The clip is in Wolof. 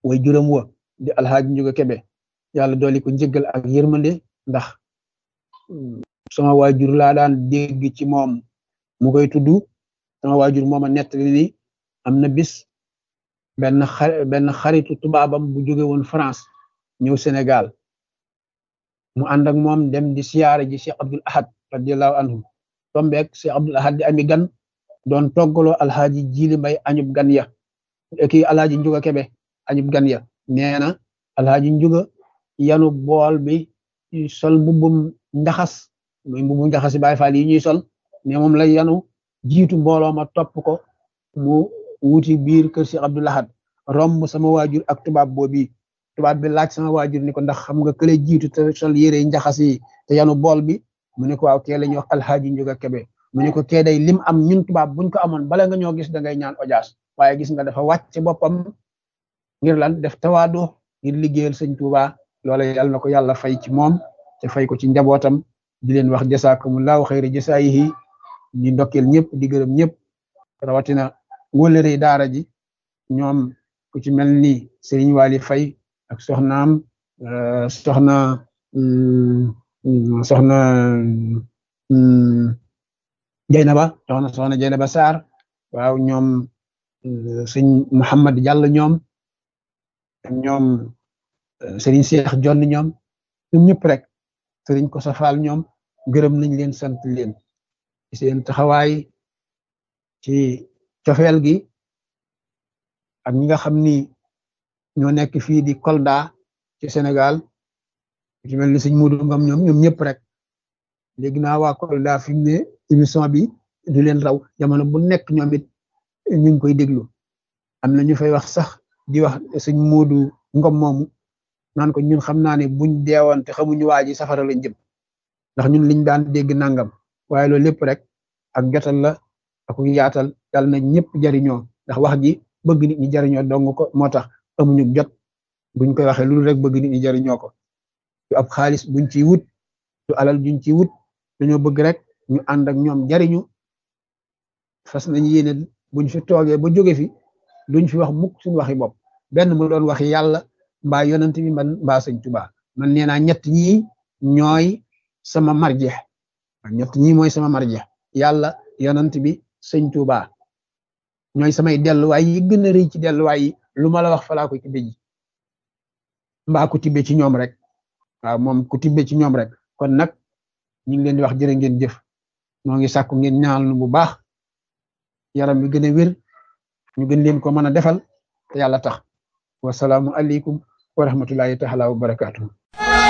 way juróom wa di alxaaji njuga kebe yàlla dooli ko njëggal ak yërmande ndax sama waajur laa daan dégg ci moom mu koy tudd sama waajur mooma nettali ni am na bis benn xar benn xaritu tubaabam bu jóge woon France ñëw Sénégal mu ànd ak moom dem di siyaare ji Cheikh Abdul Ahad radiallahu anhu tombeek Cheikh Abdul Ahad di ami gan doon toggaloo alxaaji jili mbay añub gan ya kii alxaaji njuga kebe añub gan ya nee na alxaaji njuga yanu bool bi sol mbubbum njaxas muy mbubbum njaxas Baay Faal yi ñuy sol ne moom la yanu jiitu mbooloo ma topp ko mu wuti biir kër Cheikh Abdul Ahad romb sama waajur ak tubaab boobi tubaab bi laaj sama waajur ni ko ndax xam nga kële jiitu te sol yére njaxas yi te yanu bool bi mu ne ko waaw kee la ñuy wax alxaaji njuga kebe mu ne ko kee day lim am ñun tubaab buñ ko amoon bala nga ñoo gis da ngay ñaan ojaas waaye gis nga dafa wàcc boppam ngir lan def tawaadu ngir liggéeyal sëñ Tuuba loola yàlla na ko yàlla fay ci moom te fay ko ci njabootam di leen wax jasaakumullahu xayra jasaayihi di ndokkeel ñëpp di gërëm ñëpp rawatina wóllëre daara ji ñoom ku ci mel ni Serigne Wali Fay ak soxnaam soxna soxna Jeynaba soxna soxna Jeynaba Sarr waaw ñoom sëñ Mouhamad Diallo ñoom ñoom Serigne Cheikh Jonn ñoom ñoom ñëpp rek Serigne ko safaal ñoom gërëm nañ leen sant leen ci seen taxawaay ci cofeel gi ak ñi nga xam ni ñoo nekk fii di Kolda ci Sénégal ci mel ni sëñ Modou Ngom ñoom ñoom ñëpp rek léegi naa waa Kolda fi mu ne émission bi du leen raw jamono bu nekk ñoom it ñu ngi koy déglu am na ñu fay wax sax di wax sëñ Modou Ngom moomu naan ko ñun xam naa ne buñ deewoon te xamuñu waa ji safara lañ jëm ndax ñun liñ daan dégg nangam waaye loolu lépp rek ak jotal la ak yaatal yàlla na ñëpp jariñoo ndax wax ji bëgg nit ñi jariñoo dong ko moo tax amuñu jot buñ koy waxee loolu rek bëgg nit ñi jariñoo ko du ab xaalis buñ ciy wut du alal juñ ciy wut dañoo bëgg rek ñu ànd ak ñoom jariñu fas nañ yéene buñ fi toogee ba jóge fi duñ fi wax mukk suñu waxi bopp benn mu doon waxi yàlla mbaa yonent bi man mbaa sëñ Tuubaa man nee naa ñett ñii ñooy sama marjeex ñett ñii mooy sama marjeex yàlla yonent bi sëñ Tuubaa ñooy samay delluwaay yi gën a rëy ci delluwaay yi lu ma la wax falaa ko tibbe ji mbaa ku tibbe ci ñoom rek waaw moom ku tibbe ci ñoom rek kon nag ñu ngi leen di wax jërë ngeen jëf moo ngi sàkku ngeen ñaanal nu bu baax yaram bi gën a wér ñu gën leen ko mën a defal te yàlla tax wasalaamu aleykum wa rahmatullahi taala wa barakaatu